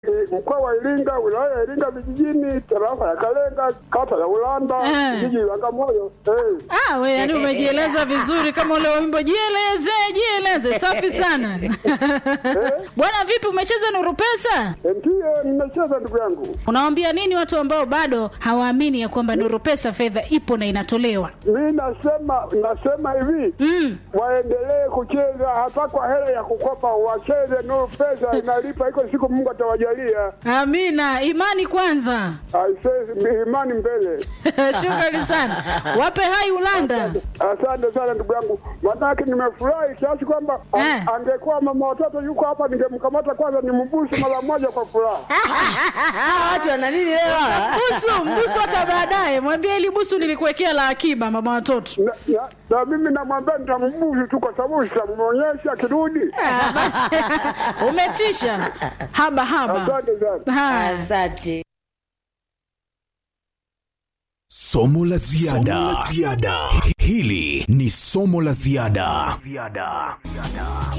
mkoa wa Iringa, wilaya ya Iringa vijijini, tarafa ya Kalenga, kata ya Ulanda, Eh. jiji la Bagamoyo. Eh. Ah, we yani umejieleza vizuri kama ule wimbo jieleze, jieleze. Safi sana. Bwana vipi umecheza Nuru Pesa? Ndiyo, nimecheza ndugu yangu. Unawaambia nini watu ambao bado hawaamini ya kwamba Nuru Pesa fedha ipo na inatolewa? Mi nasema nasema hivi Mm. waendelee kucheza hata kwa hela ya kukopa, wacheze. Nuru pesa inalipa, iko siku Mungu atawajalia. Amina, imani kwanza. Aisee, imani mbele. Shukrani sana. Wape hai Ulanda. Asante sana ndugu yangu, manake nimefurahi kiasi kwamba a- Eh. angekuwa mama watoto yuko hapa, ningemkamata kwanza nimbusu mara moja kwa furaha. Ah, watu wana nini leo? Busu, mbusu hata baadaye. Mwambie ili busu nilikuwekea la akiba mama watoto. na, na, na mimi namwambia nitambusu tu, kwa sababu sitamwonyesha akirudi. Ah, basi. Umetisha. Haba haba. Asante sana. Haya. Asante. Somo la ziada. Hili ni somo la ziada.